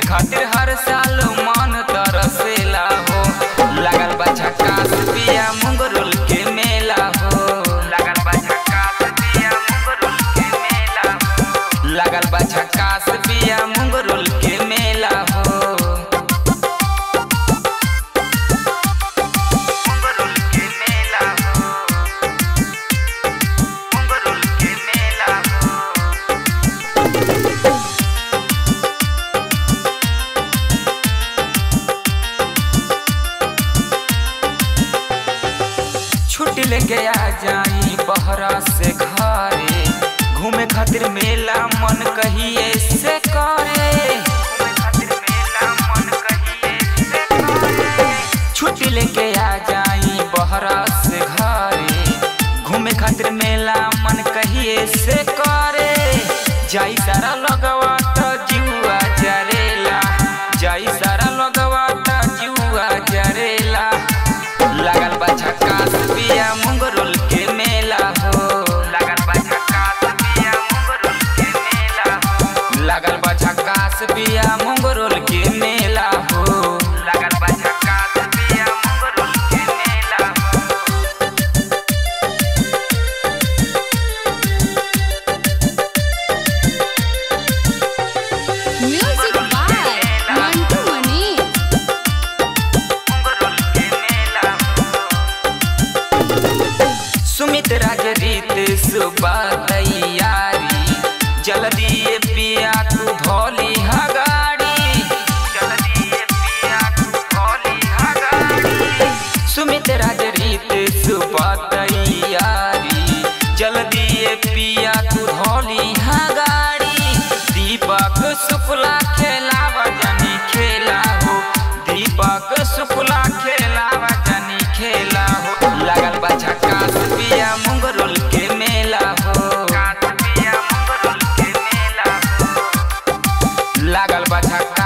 खातिर हर साल मन तरसेला हो लागल बा झकास पिया मुंगरुल के मेला हो लागल बा झकास पिया मुंगरुल के मेला हो लागल बा झकास पिया मुंगरुल के मेला हो मुंगरुल के मेला हो मुंगरुल के मेला हो छुट्टी लेके आ जाई बहरा से घरे घूमे खातिर मेला मन कहिए से करे घूमे खातिर मेला मन कहिए से करे छुट्टी लेके आ जाई बहरा से घरे घूमे खातिर मेला मन कहिए से करे जाई सारा लगवा त जुआ जरेला जाई सारा लगवा त जुआ जरेला लागल बा झकास पिया मुंगरुल के मेला हो लागल बा झकास पिया मुंगरुल के मेला हो लागल बा झकास पिया मुंगरुल के मेला हो लागल बा झकास पिया मुंगरुल के मेला हो Music by Mantu Mani. मुंगरुल के मेला हो सुमित राज रीत सुबह तैयारी जल्दी ये पिया तू धोली हगाड़ी जल्दी ये पिया तू धोली हगाड़ी सुमित राज रीत सुबह तैयारी जल्दी ये पिया तू धोली हगाड़ी दीपक शुक्ला खेलावा जनी खेला हो दीपक शुक्ला खेलावा जनी खेला हो लागल बा झकास पिया मुंगरुल के मेला हो लागल बा झकास